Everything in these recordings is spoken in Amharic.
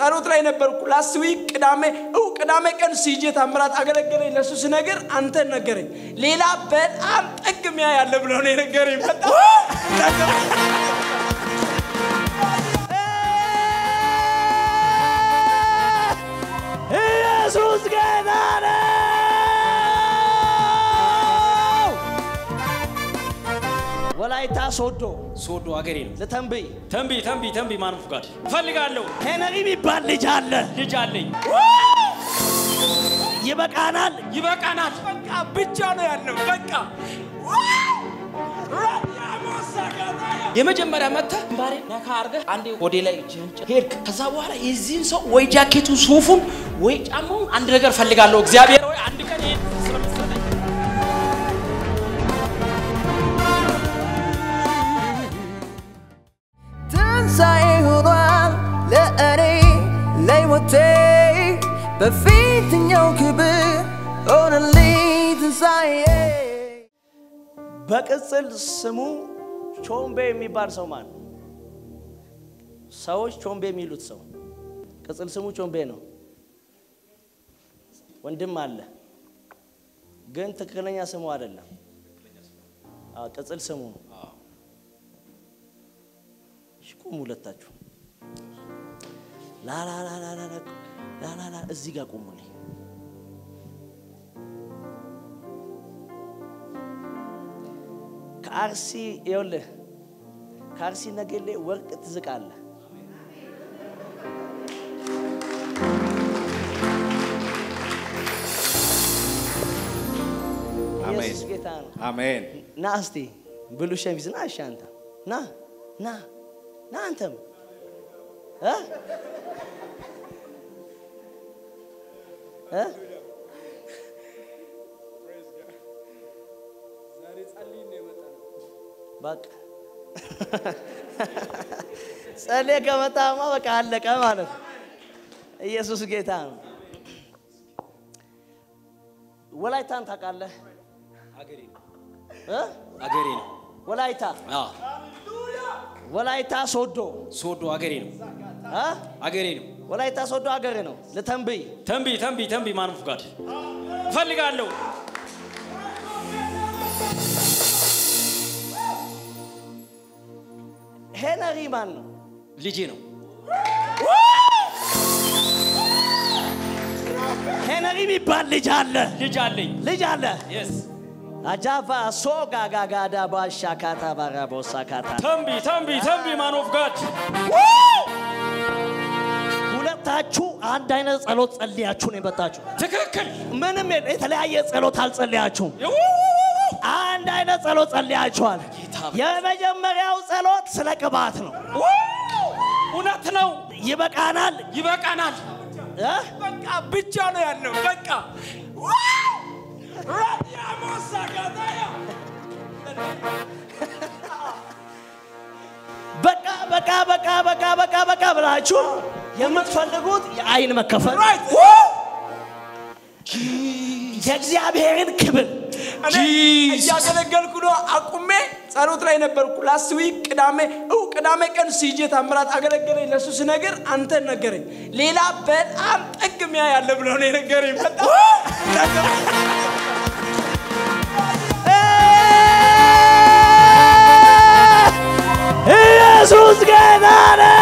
ጸሎት ላይ ነበርኩ። ላስት ዊክ ቅዳሜ እው ቅዳሜ ቀን ሲጄ ታምራት አገለገለኝ። ለሱ ስነግር አንተ ነገረኝ። ሌላ በጣም ጠግሚያ ያለ ብሎ ነው የነገረኝ። በጣም ኢየሱስ ጌታ ነው። ወላይታ ሶዶ ሶዶ አገሬ ነው። ልተንብይ ተንቢ ተንቢ ተንቢ ማንፉ ጋር እፈልጋለሁ። ሄነሪ የሚባል ልጅ አለ። ልጅ አለኝ። ይበቃናል። ይበቃናል። በቃ ብቻ ነው ያለው። በቃ የመጀመሪያ መጥተህ ግንባሬ ነካ አድርገህ አንዴ ወዴ ላይ እጅህን ጭ- ሄድክ። ከዛ በኋላ የዚህን ሰው ወይ ጃኬቱን፣ ሱፉን ወይ ጫማውን አንድ ነገር እፈልጋለሁ። እግዚአብሔር ወይ አንድ ቀን ይሄን ስለምትሰጠኝ ትንሣኤ ሆኗል ለእኔ ለሕይወቴ በፊትኛው ክብር ሆነልኝ ትንሣኤ በቅጽል ስሙ ቾምቤ የሚባል ሰው ማን ነው? ሰዎች ቾምቤ የሚሉት ሰው ቅጽል ስሙ ቾምቤ ነው። ወንድም አለ፣ ግን ትክክለኛ ስሙ አይደለም። አዎ፣ ቅጽል ስሙ ነው። እሺ፣ ቁሙ ሁለታችሁ። ላላላላላ እዚህ ጋር ቁሙልኝ። ከአርሲ ይኸውልህ ከአርሲ ነገሌ ወርቅ ትዝቃለህ። ኢየሱስ ጌታ ነው። አሜን። ና እስቲ ብሉ ሸሚዝ ና እሺ አንተ ና ና ና አንተም እ እ በቃ ጸልዬ ከመጣማ በቃ አለቀ ማለት ነው። ኢየሱስ ጌታ ነው። ወላይታን ታውቃለህ? አገሬ ነው። እ? አገሬ ነው። ወላይታ አዎ ወላይታ ሶዶ ሶዶ አገሬ ነው። እ? አገሬ ነው። ወላይታ ሶዶ ሀገር ነው። ልተንብይ ተንቢ ተንቢ ተንቢ ማንፉ ጋር እፈልጋለሁ። ሄነሪ ማን ነው? ልጄ ነው። ሄነሪ የሚባል ልጅ አለ። ልጅ አለኝ። ልጅ አለ። የስ አጃቫ ሶጋ ጋጋዳ ባሻ ካታ ባራ ቦሳ ካታ ተንቢ ተንቢ ተንቢ ማን ኦፍ ጋድ ሁለታችሁ አንድ አይነት ጸሎት ጸልያችሁ ነው የመጣችሁ። ትክክል። ምንም የለ- የተለያየ ጸሎት አልጸልያችሁም። አንድ አይነት ጸሎት ጸልያችኋል። ጌታ የመጀመሪያው ጸሎት ስለ ቅባት ነው። እውነት ነው። ይበቃናል ይበቃናል። እ? በቃ ብቻ ነው ያለው። በቃ ራዲያሞሳ ጋዳያ በቃ በቃ በቃ በቃ በቃ በቃ ብላችሁ የምትፈልጉት የአይን መከፈል የእግዚአብሔርን ክብር እኔ እያገለገልኩ ነው። አቁሜ ጸሎት ላይ ነበርኩ። ላስት ዊክ ቅዳሜ እው ቅዳሜ ቀን ሲጄ ታምራት አገለገለኝ። ለሱ ስነግር አንተ ነገረኝ። ሌላ በጣም ጠግሚያ ያለ ብሎ ነው የነገረኝ። በጣም ኢየሱስ ጌታ ነው።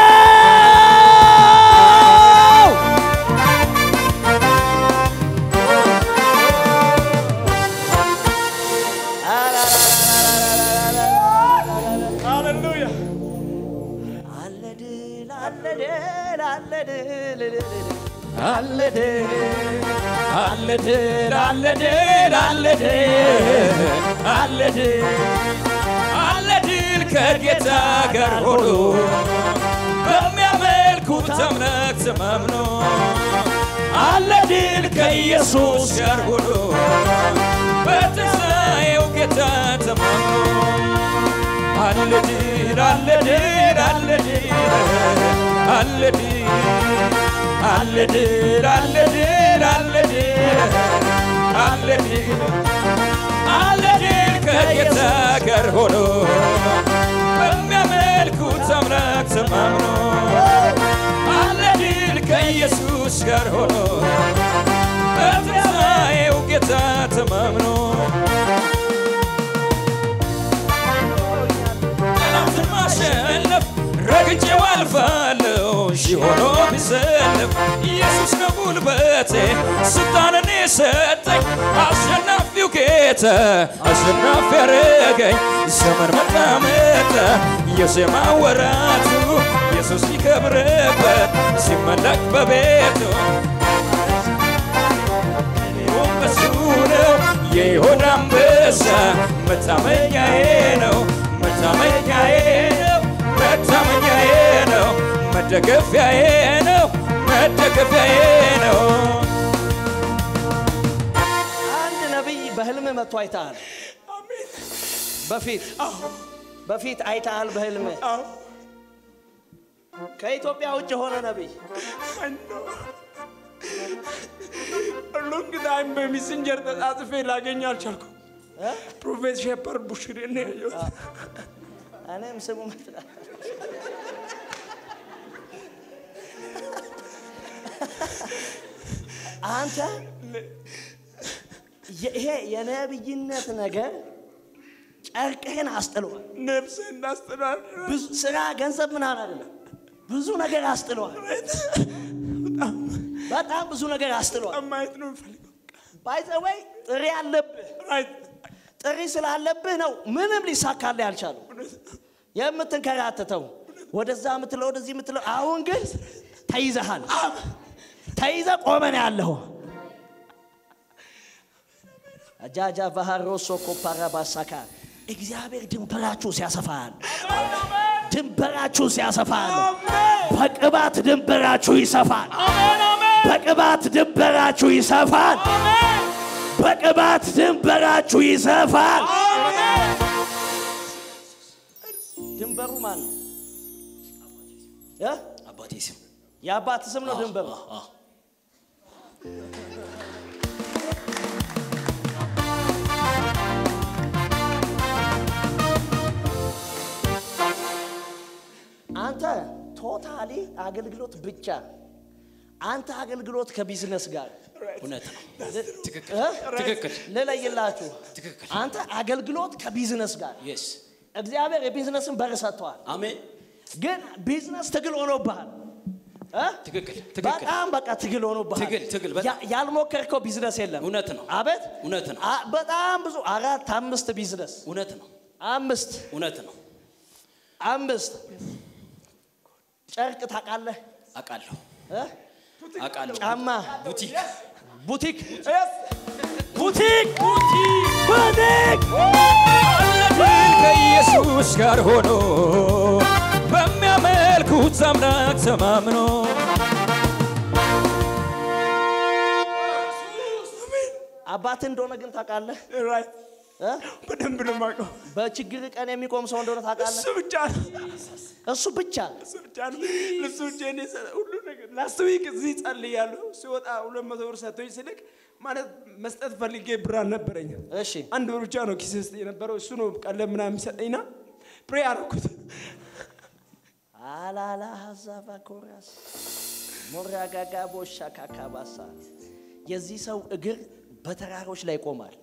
ሃሌሉያ አለ ድል አለ ድል አለ ድል አለ ድል አለ ድል አለ ድል አለ ድል አለ ድል አለ ድል ከጌታ ጋር ሆኖ በሚያመልኩት እምነት ተማምኖ አለ ድል ከኢየሱስ ጋር ሆኖ በትንሣኤው ጌታ ተማምኖ አለ ድል አለ ድል አለ ድል አለ ድል አለ ድል አለ ድል አለ ድል አለ ድል አለ ድል ከጌታ ጋር ሆኖ በሚያመልኩት አምላክ ተማምኖ አለ ድል ከኢየሱስ ጋር ሆኖ በትንሣኤው ጌታ ተማምኖ ጠላትን ማሸነፍ ረግጬው አልፋለሁ ሺህ ሆኖ ቢሰለፍ ኢየሱስ ነው ጉልበቴ ስልጣንን የሰጠኝ አሸናፊው ጌታ አሸናፊ ያረገኝ ዘመን መጣ መጣ የዜማ ወራቱ ኢየሱስ ሊከብርበት ሲመለክ በቤቱ እኔውም በሱ ነው የይሁዳ አንበሳ መታመኛዬ ነው መታመኛዬ ነው መታመኛዬ ነው መደገፊያዬ ነው መደገፊያዬ ነው አንድ ነቢይ በህልም መጥቶ አይተሃል። በፊት በፊት አይተሃል በህልም ከኢትዮጵያ ውጭ የሆነ ነቢይ ሎንግ ታይም በሜሴንጀር ተጻጽፌ ላገኝ አልቻልኩም። እ? ፕሮፌት ሼፐርድ ቡሽሪ ነው ያየሁት። እኔም ስሙ መጥራ አንተ ይሄ የነብይነት ነገር ጨርቅህን አስጥሏል። ነፍስ እናስጥላል። ብዙ ስራ፣ ገንዘብ ምናምን አይደለም፣ ብዙ ነገር አስጥሏል። በጣም ብዙ ነገር አስጥሏል። ማየት ነው የምፈልገው። ባይዘወይ ጥሪ አለብህ። ማየት ጥሪ ስላለብህ ነው ምንም ሊሳካልህ ያልቻሉ የምትንከራተተው ወደዛ የምትለው ወደዚህ የምትለው። አሁን ግን ተይዘሃል። ተይዘ ቆመን ያለሁ አጃጃ ባህሮሶ ኮፓራ ባሳካ እግዚአብሔር ድንበራችሁ ሲያሰፋል፣ ድንበራችሁ ሲያሰፋል፣ በቅባት ድንበራችሁ ይሰፋል። በቅባት ድንበራችሁ ይሰፋል። በቅባት ድንበራችሁ ይሰፋል። ድንበሩ ማን ነው? እ? አባቴ ስም የአባት ስም ነው ድንበሩ። አንተ ቶታሊ አገልግሎት ብቻ አንተ አገልግሎት ከቢዝነስ ጋር እውነት ነው። ትክክል እ? ትክክል ልለይላችሁ ትክክል። አንተ አገልግሎት ከቢዝነስ ጋር የስ እግዚአብሔር የቢዝነስን በር ሰጥተዋል። አሜን። ግን ቢዝነስ ትግል ሆኖብሃል እ? ትክክል ትክክል በጣም በቃ ትግል ሆኖብሃል። ትግል፣ ትግል፣ በጣም። ያ- ያልሞከርከው ቢዝነስ የለም። እውነት ነው። አቤት እውነት ነው። አ- በጣም ብዙ አራት አምስት ቢዝነስ እውነት ነው። አምስት እውነት ነው። አምስት ጨርቅ ታውቃለህ አውቃለሁ እ? አውቃለሁ። ጫማ ቡቲክ ቡቲክ ቡቲክ ቡቲክ አለድል ከኢየሱስ ጋር ሆኖ በሚያመልኩት አምላክ ተማምኖ አባትህ እንደሆነ ግን ታውቃለህ ራይት እ? በደንብ ነው የማውቀው። በችግር ቀን የሚቆም ሰው እንደሆነ ታውቃለህ እሱ ብቻ ነው እሱ ብቻ እሱ ብቻ ነው ለሱ ብቻ እኔ ሰ- ሁሉ ነገር ላስት ዊክ እዚህ ጸልያለሁ። ሲወጣ ሁለት መቶ ብር ሰጥቶኝ ስልክ ማለት መስጠት ፈልጌ ብር አልነበረኝም። እሺ አንድ ብር ብቻ ነው ኪስ ውስጥ የነበረው። እሱ ነው ቀለብ ምናምን የሚሰጠኝና ፕሬ አደረኩት። አላላ ሀዛባ ኮራስ ሞራጋጋ ቦሻ ካካባሳ የዚህ ሰው እግር በተራሮች ላይ ይቆማል።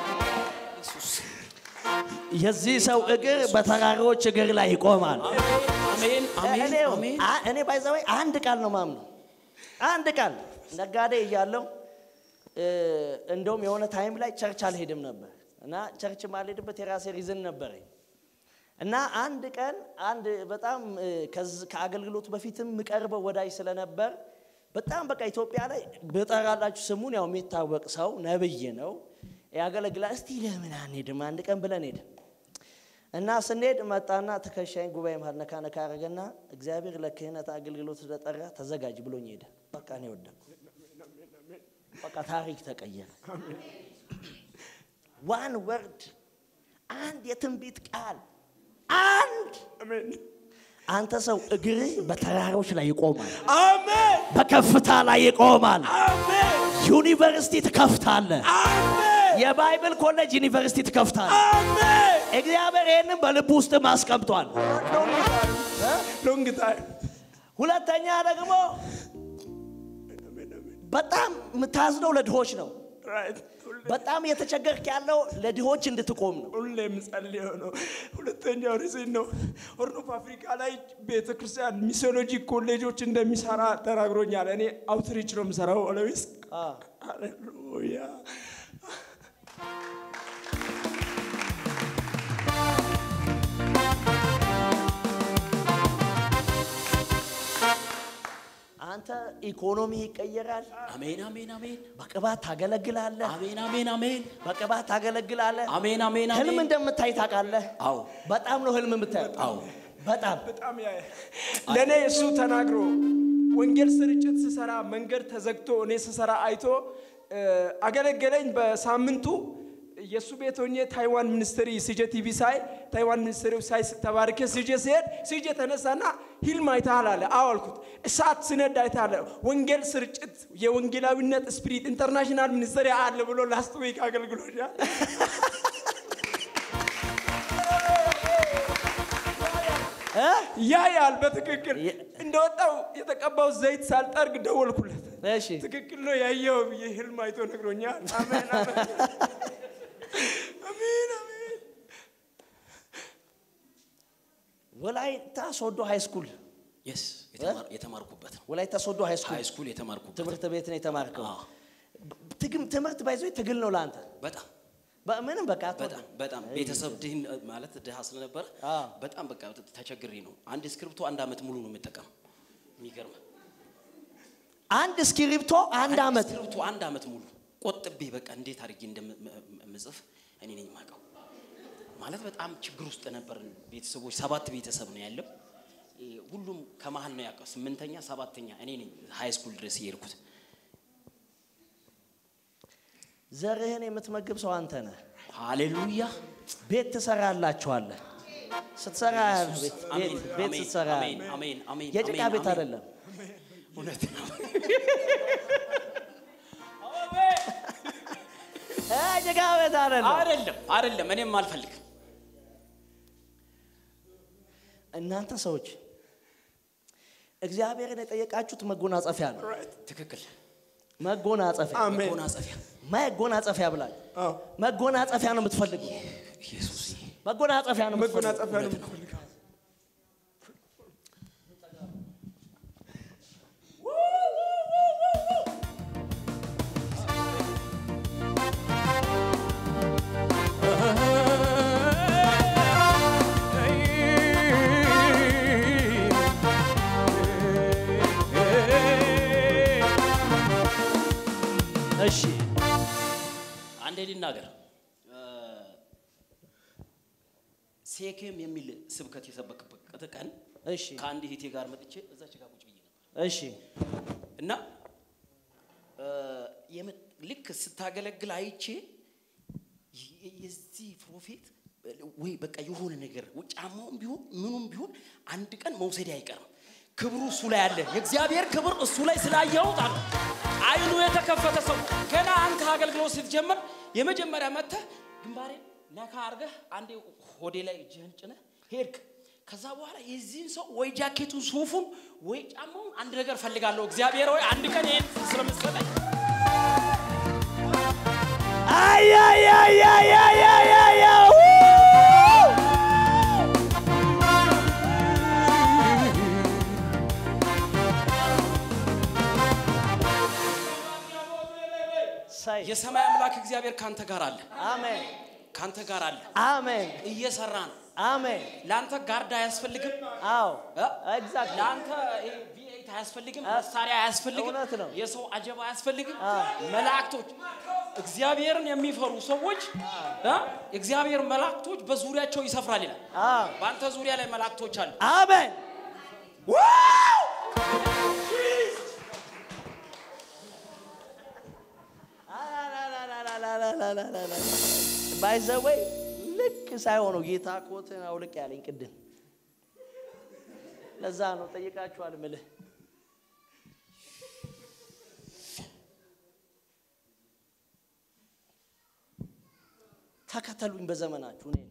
የዚህ ሰው እግር በተራሮች እግር ላይ ይቆማል። አሜን አሜን እኔ አሜን። አ- እኔ ባይዘወይ አንድ ቃል ነው ማምነው። አንድ ቃል ነጋዴ እያለው እ፣ እንደውም የሆነ ታይም ላይ ቸርች አልሄድም ነበር እና ቸርች ማልሄድበት የራሴ ሪዝን ነበረኝ እና አንድ ቀን አንድ በጣም እ፣ ከዝ- ከአገልግሎት በፊትም የምቀርበው ወዳጅ ስለነበር በጣም በቃ ኢትዮጵያ ላይ ብጠራላችሁ ስሙን ያው የሚታወቅ ሰው ነብይ ነው ያገለግላል። እስቲ ለምን አንሄድም አንድ ቀን ብለን ሄድን እና ስንሄድ መጣና ትከሻይን ጉባኤ መሀል ነካ ነካ አረገና እግዚአብሔር ለክህነት አገልግሎት ስለጠራ ተዘጋጅ ብሎኝ ሄደ። በቃ እኔ ወደኩ። በቃ ታሪክ ተቀየረ። ዋን ወርድ አንድ የትንቢት ቃል አንድ አሜን አንተ ሰው እግርህ በተራሮች ላይ ይቆማል፣ አሜን በከፍታ ላይ ይቆማል። አሜን ዩኒቨርሲቲ ትከፍታለህ። አሜን የባይብል ኮሌጅ ዩኒቨርሲቲ ትከፍታለህ። አሜን እግዚአብሔር ይህንን በልብ ውስጥ አስቀምጧል። ሎንግ ታይም ሁለተኛ ደግሞ በጣም የምታዝነው ለድሆች ነው። ራይት ሁሌ- በጣም እየተቸገርክ ያለው ለድሆች እንድትቆም ነው። ሁሌ የምጸልየው ነው። ሁለተኛው ሪዝን ነው። ሆርን ኦፍ አፍሪካ ላይ ቤተ ክርስቲያን ሚሲዮሎጂ ኮሌጆች እንደሚሰራ ተናግሮኛል። እኔ አውትሪች ነው የምሰራው ኦለዊስ ሃሌሉያ አንተ ኢኮኖሚ ይቀየራል። አሜን አሜን አሜን በቅባት ታገለግላለህ። አሜን አሜን አሜን በቅባት ታገለግላለህ። አሜን አሜን ህልም አሜን እንደምታይ ታውቃለህ። አዎ በጣም ነው ህልም የምታየው። አዎ በጣም በጣም ያ ለእኔ እሱ ተናግሮ ወንጌል ስርጭት ስሰራ መንገድ ተዘግቶ እኔ ስሰራ አይቶ እ፣ አገለገለኝ። በሳምንቱ የእሱ ቤት ሆኜ ታይዋን ሚኒስትሪ ሲጄ ቲቪ ሳይ ታይዋን ሚኒስትሪ ሳይ ተባርኬ ሲጄ ሲሄድ ሲጄ ተነሳና ሂልም አይተሃል አለ። አዎ አልኩት። እሳት ስነድ አይተሃል አለ። ወንጌል ስርጭት የወንጌላዊነት ስፒሪት ኢንተርናሽናል ሚኒስትሪ አለ ብሎ ላስት ዊክ አገልግሎሻል። እ? ያ ያል በትክክል የ- እንደወጣው የተቀባው ዘይት ሳልጠርግ ደወልኩለት። እሺ ትክክል ነው ያየው ብዬ ህልም አይቶ ነግሮኛል። አሜን አሜን አሜን አሜን። ወላይታ ሶዶ ሃይ ስኩል የስ የተማርኩበት ነው ወላይታ ሶዶ ሃይ ስኩል ሃይ ስኩል የተማርኩበት ትምህርት ቤት ነው የተማርከው። አዎ። ትግም ትምህርት ባይዞ ትግል ነው ለአንተ በጣም በምንም በቃ በጣም በጣም ቤተሰብ ድህን ማለት ድሃ ስለነበረ አዎ። በጣም በቃ ተቸግሬ ነው። አንድ እስክሪብቶ አንድ አመት ሙሉ ነው የምጠቀመው። የሚገርም አንድ እስክሪብቶ አንድ አመት እስክሪብቶ አንድ አመት ሙሉ ቆጥቤ በቃ እንዴት አድርጌ እንደምጽፍ እኔ ነኝ የማውቀው። ማለት በጣም ችግር ውስጥ ነበር። ቤተሰቦች ሰባት ቤተሰብ ነው ያለው። እ፣ ሁሉም ከመሀል ነው ያውቀው። ስምንተኛ ሰባተኛ እኔ ነኝ ሃይ ስኩል ድረስ የሄድኩት። ዘርህን የምትመግብ ሰው አንተ ነህ። ሃሌሉያ ቤት ትሰራላችኋለህ። ስትሰራ ቤት አሜን ቤት- ቤት አሜን ስትሰራ አሜን አሜን አሜን የጭቃ አሜን፣ ቤት አሜን። አይደለም። እውነት ነው። እ፣ ጭቃ ቤት አይደለም። አይደለም አይደለም፣ እኔም አልፈልግም። እናንተ ሰዎች እግዚአብሔርን የጠየቃችሁት መጎናጸፊያ ነው። ትክክል። መጎናጸፊያ አሜን መጎናጸፊያ መጎናጸፊያ ብላችሁ አዎ መጎናጸፊያ ነው የምትፈልጉ። ኢየሱስ መጎናጸፊያ ነው የምትፈልጉ። መጎናጸፊያ ነው የምትፈልገው። እሺ አንዴ ልናገር። እ፣ ሴኬም የሚል ስብከት የሰበክበት ቀን እሺ ከአንድ እህቴ ጋር መጥቼ እዛች ጋር ቁጭ ብዬ ነበር እሺ እና እ፣ የመ- ልክ ስታገለግል አይቼ የ- የዚህ ፕሮፌት ወይ በቃ የሆነ ነገር ጫማውም ቢሆን ምኑም ቢሆን አንድ ቀን መውሰድ አይቀርም። ክብሩ እሱ ላይ አለ። የእግዚአብሔር ክብር እሱ ላይ ስላየሁት አለ አይኑ የተከፈተ ሰው ገና አንተ አገልግሎት ስትጀምር የመጀመሪያ መጥተህ ግንባሬን ነካ አድርገህ አንዴ ሆዴ ላይ እጅህን ጭነህ ሄድክ። ከዛ በኋላ የዚህን ሰው ወይ ጃኬቱን ሱፉን ወይ ጫማውን አንድ ነገር ፈልጋለሁ እግዚአብሔር ወይ አንድ ቀን ይሄን ስለምትሰጠኝ አያያያያያያ ሳይ የሰማይ አምላክ እግዚአብሔር ካንተ ጋር አለ፣ አሜን ካንተ ጋር አለ፣ አሜን እየሰራ ነው። አሜን ለአንተ ጋርድ አያስፈልግም። አዎ እ? ኤግዛክትሊ ለአንተ ይሄ ቪኤት አያስፈልግም፣ መሳሪያ አያስፈልግም፣ እውነት ነው። የሰው አጀባ አያስፈልግም። አዎ። መላእክቶች እግዚአብሔርን የሚፈሩ ሰዎች እ? የእግዚአብሔር መላእክቶች በዙሪያቸው ይሰፍራል ይላል። አዎ በአንተ ዙሪያ ላይ መላእክቶች አሉ። አሜን ባይዘወይ ልክ ሳይሆነው ጌታ ኮትን አውልቅ ያለኝ ቅድም ለዛ ነው ጠይቃችኋል ምልህ ተከተሉኝ በዘመናችሁ እኔን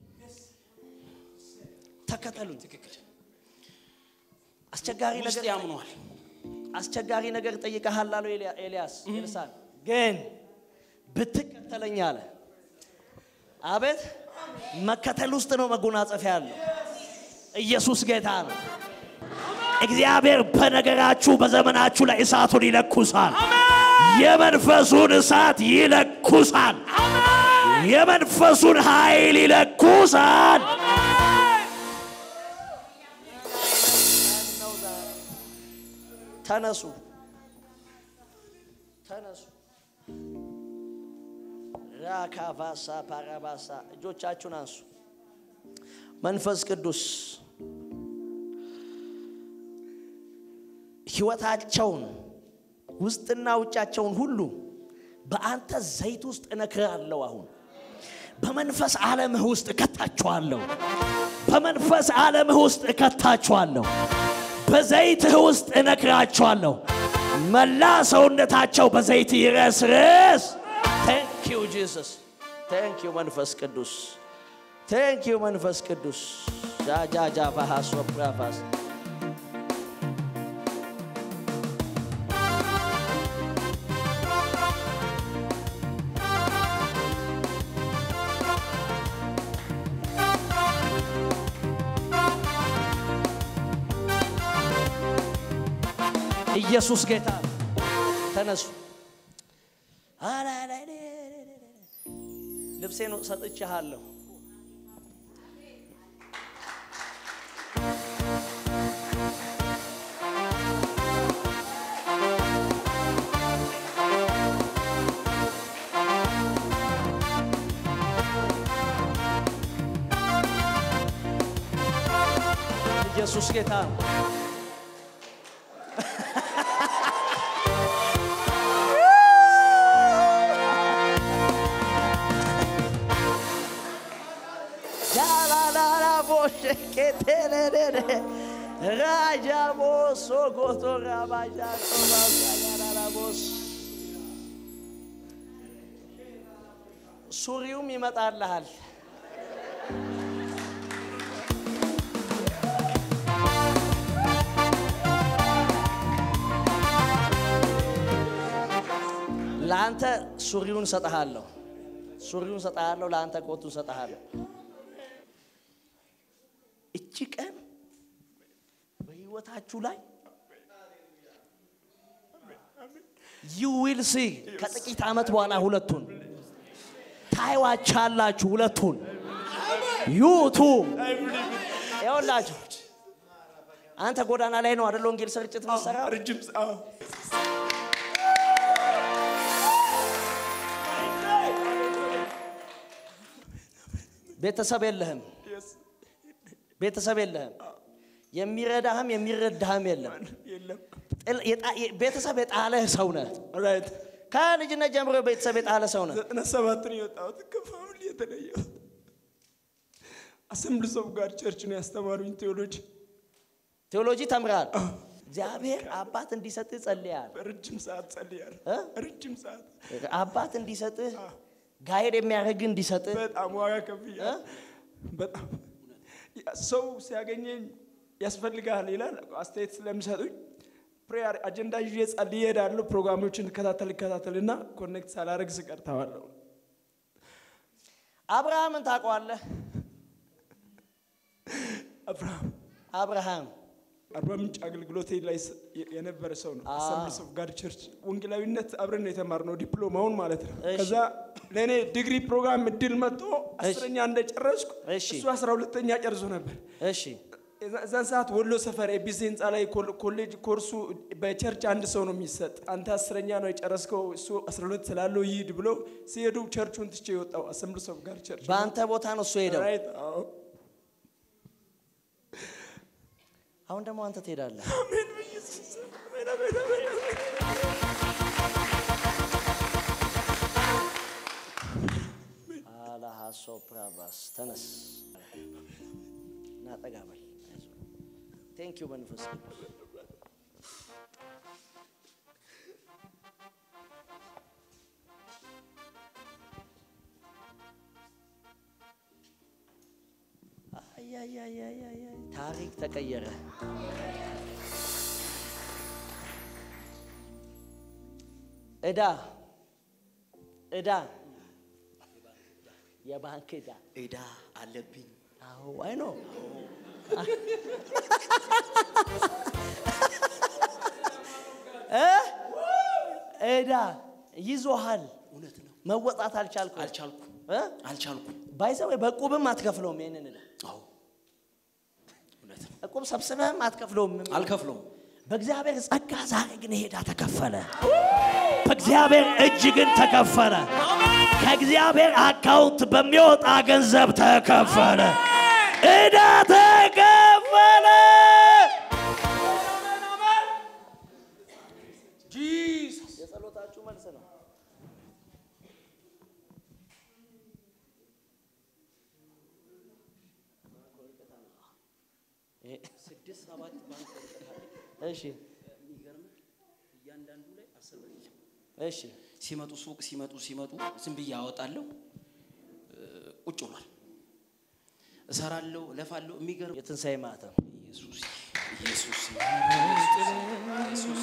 ተከተሉኝ ትክክል። አስቸጋሪ ውስጥ ነገር ያምኗል። አስቸጋሪ ነገር ጠይቀሃል አለው ኤልያ- ኤልያስ ኤልሳን ግን ብትከተለኝ አለ አቤት መከተል ውስጥ ነው መጎናጸፊያ ያለው ኢየሱስ ጌታ ነው እግዚአብሔር በነገራችሁ በዘመናችሁ ላይ እሳቱን ይለኩሳል የመንፈሱን እሳት ይለኩሳል የመንፈሱን ኃይል ይለኩሳል ተነሱ ተነሱ ራካቫሳ ፓራባሳ እጆቻችሁን አንሱ መንፈስ ቅዱስ ህይወታቸውን ውስጥና ውጫቸውን ሁሉ በአንተ ዘይት ውስጥ እነክራለሁ አሁን በመንፈስ ዓለምህ ውስጥ እከታችኋለሁ በመንፈስ ዓለምህ ውስጥ እከታችኋለሁ በዘይትህ ውስጥ እነክራችኋለሁ መላ ሰውነታቸው በዘይት ይረስርስ ታንክ ዩ ጂሰስ ታንክ ዩ መንፈስ ቅዱስ ታንክ ዩ መንፈስ ቅዱስ ጃጃጃ ባሃሶ ፕራፋስ ኢየሱስ ጌታ ነው። ተነሱ ልብሴን ሰጥቼሃለሁ ኢየሱስ ጌታ ነው። ሻላላላቦሸኬቴሌሌሌ ራጃቦሶ ጎቶራባጃቶባሳያላላቦስ ሱሪውም ይመጣልሃል። ለአንተ ሱሪውን ሰጠሃለሁ፣ ሱሪውን ሰጠሃለሁ፣ ለአንተ ኮቱን ሰጠሃለሁ። እቺ ቀን በህይወታችሁ ላይ ዩ ዊል ሲ ከጥቂት ዓመት በኋላ ሁለቱን ታይዋቻላችሁ። ሁለቱን ዩቱ ይኸውላችሁ አንተ ጎዳና ላይ ነው አደለ ወንጌል ስርጭት መሰራ ረጅም ሰ- ቤተሰብ የለህም፣ ቤተሰብ የለህም፣ የሚረዳህም የሚረዳህም የለም። የለም ጥል- የጣ- የ- ቤተሰብ የጣለህ ሰው ነህ። ራይት ከልጅነት ጀምሮ ቤተሰብ የጣለ ሰው ነህ። ዘጠና ሰባትን የወጣሁት ከፋሚሊ የተለየሁት አሰምብልስ ኦፍ ጋድ ቸርች ነው ያስተማሩኝ ቴዎሎጂ ቴዎሎጂ ተምራል። እግዚአብሔር አባት እንዲሰጥህ ጸልያል። ረጅም ሰዓት ጸልያለሁ እ? ረጅም ሰዓት አባት እንዲሰጥህ ጋይድ የሚያደርግ እንዲሰጥህ በጣም ዋጋ ከፍያለሁ በጣም ያ ሰው ሲያገኘኝ ያስፈልግሃል ይላል አስተያየት ስለሚሰጡኝ ፕሬየር አጀንዳ ይዤ ጸልዬ እሄዳለሁ ፕሮግራሞችን እከታተል እከታተልና ኮኔክት ሳላረግ ስቀር ተዋለሁ አብርሃምን ታውቀዋለህ? አብርሃም አብርሃም አርባ ምንጭ አገልግሎቴ ላይ ስ- የ- የነበረ ሰው ነው። አሰምብሊስ ኦፍ ጋድ ቸርች ወንጌላዊነት አብረን ነው የተማርነው ዲፕሎማውን ማለት ነው። እሺ። ከዛ ለእኔ ዲግሪ ፕሮግራም እድል መጥቶ አስረኛ እንደጨረስኩ እሺ። እሱ አስራ ሁለተኛ ጨርሶ ነበር። እሺ የዛ- እዛን ሰዓት ወሎ ሰፈር ኤቢሲ ህንፃ ላይ ኮል- ኮሌጅ ኮርሱ በቸርች አንድ ሰው ነው የሚሰጥ። አንተ አስረኛ ነው የጨረስከው እሱ አስራ ሁለት ስላለው ይሂድ ብሎ ሲሄዱ ቸርቹን ትቼ የወጣው አሰምብሊስ ኦፍ ጋድ ቸርች በአንተ ቦታ ነው እሱ ሄደው። ራይት አዎ አሁን ደግሞ አንተ ትሄዳለህ። አሜን በኢየሱስ ስም። አሜን አሜን አሜን አሜን አላሃሶ ፕራቫስ ተነስ እና ጠጋ በል። ቴንክ ዩ መንፈስ ቅዱስ አያያያያያ ታሪክ ተቀየረ። ዕዳ ዕዳ የባንክ ዕዳ ዕዳ አለብኝ። አዎ አይ ነው ዕዳ ይዞሃል እውነት ነው። መወጣት አልቻልኩም አልቻልኩም እ? አልቻልኩም። ባይዘው በቁብም አትከፍለውም ይሄንን ዕዳ አዎ እውነት ነው። እቁብ ሰብስበህም አትከፍለውም አልከፍለውም። በእግዚአብሔር ጸጋ ዛሬ ግን ይሄ ዕዳ ተከፈለ በእግዚአብሔር እጅ ግን ተከፈለ ከእግዚአብሔር አካውንት በሚወጣ ገንዘብ ተከፈለ ዕዳ ተከፈለ የጸሎታችሁ መልስ ነው ስድስት ሰባት ባንክ እሺ እያንዳንዱ ላይ አስር ብር ይዘው እሺ ሲመጡ ሱቅ ሲመጡ ሲመጡ ዝም ብዬ አወጣለሁ። እ፣ ቁጭ ብሏል። እሰራለሁ፣ እለፋለሁ። የሚገርም የትንሣኤ ማተም ኢየሱስ ኢየሱስ ኢየሱስ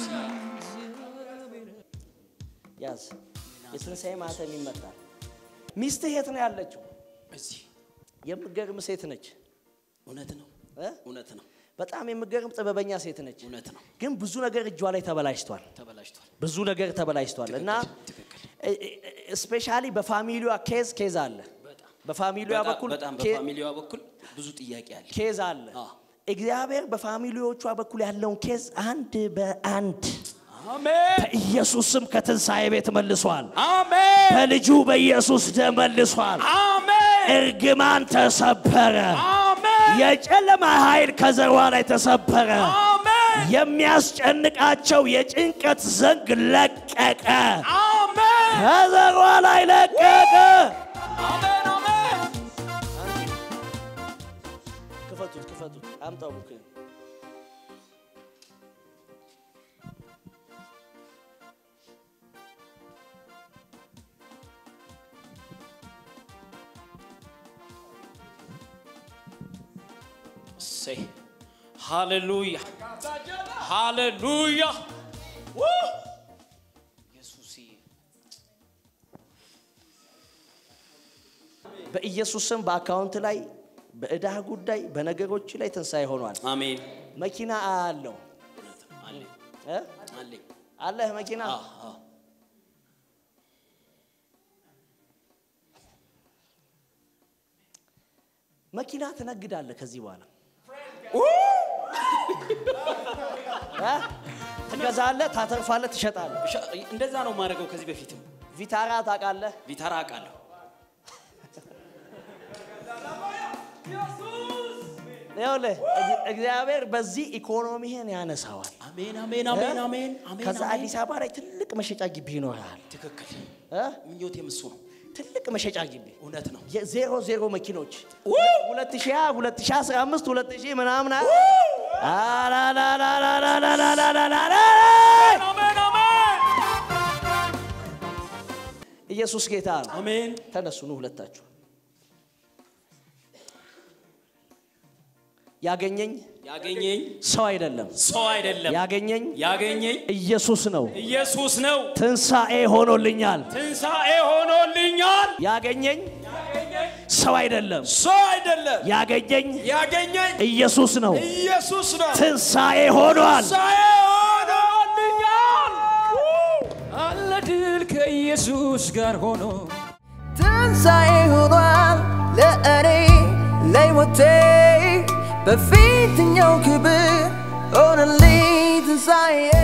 ያዝ የትንሣኤ ማተም ይመታል ሚስትህ የት ነው ያለችው እዚህ የምገርም ሴት ነች እውነት ነው፣ እ? እውነት ነው፣ በጣም የምገርም ጥበበኛ ሴት ነች እውነት ነው። ግን ብዙ ነገር እጇ ላይ ተበላሽቷል ተበላሽቷል። ብዙ ነገር ተበላሽቷል እና ትክክል። ስፔሻሊ በፋሚሊዋ ኬዝ ኬዝ አለ በጣም በፋሚሊዋ በጣም- በኩል በጣም ኬ- በፋሚሊዋ በኩል ብዙ ጥያቄ አለ። ኬዝ አለ አዎ። እግዚአብሔር በፋሚሊዎቿ በኩል ያለውን ኬዝ አንድ በአንድ አሜን በኢየሱስ ስም ከትንሣኤ ቤት መልሷል አሜን በልጁ በኢየሱስ ደም መልሷል አሜን እርግማን ተሰበረ አሜን የጨለማ ኃይል ከዘሯ ላይ ተሰበረ አሜን የሚያስጨንቃቸው የጭንቀት ዘንግ ለቀቀ አሜን ከዘሯ ላይ ለቀቀ አሜን አሜን ክፈቱት ክፈቱት አምጣው ቡክ እሰይ ሃሌሉያ ሃሌሉያ ኢየሱስ በኢየሱስ ስም በአካውንት ላይ በዕዳ ጉዳይ በነገሮች ላይ ትንሣኤ ሆኗል አሜን። መኪና አለው እውነት ነው። አለኝ እ? አለኝ። አለህ መኪና አዎ፣ አዎ። መኪና ትነግዳለህ ከዚህ በኋላ እ? ትገዛለህ ታተርፋለህ ትሸጣለህ እሺ፣ እንደዛ ነው የማደርገው። ከዚህ በፊትም ቪታራ ታውቃለህ ቪታራ አውቃለሁ። ይኸውልህ እግ- እግዚአብሔር በዚህ ኢኮኖሚህን ያነሳዋል አሜን፣ አሜን፣ አሜን፣ አሜን፣ አሜን። ከዛ አሜን። አዲስ አበባ ላይ ትልቅ መሸጫ ግቢ ይኖርሃል ትክክል። እ? ምኞቴም እሱ ነው። ትልቅ መሸጫ ግቢ እውነት ነው። የዜሮ ዜሮ መኪኖች ሁለት ሺህ ሀያ ሁለት ሺህ አስራ አምስት ሁለት ሺህ ምናምን አ- አላላላላላላላላላላ። አሜን አሜን ኢየሱስ ጌታ ነው አሜን። ተነሱ ኑ ሁለታችሁ ያገኘኝ ያገኘኝ ሰው አይደለም ሰው አይደለም፣ ያገኘኝ ያገኘኝ ኢየሱስ ነው ኢየሱስ ነው። ትንሣኤ ሆኖልኛል ትንሣኤ ሆኖልኛል ያገኘኝ ሰው አይደለም ሰው አይደለም ያገኘኝ ያገኘኝ ኢየሱስ ነው ኢየሱስ ነው ትንሣኤ ሆኗል ትንሣኤ ሆኖልኛል አለ ድል ከኢየሱስ ጋር ሆኖ ትንሣኤ ሆኗል ለእኔ ለሕይወቴ በፊተኛው ክብር ሆነልኝ ትንሣኤ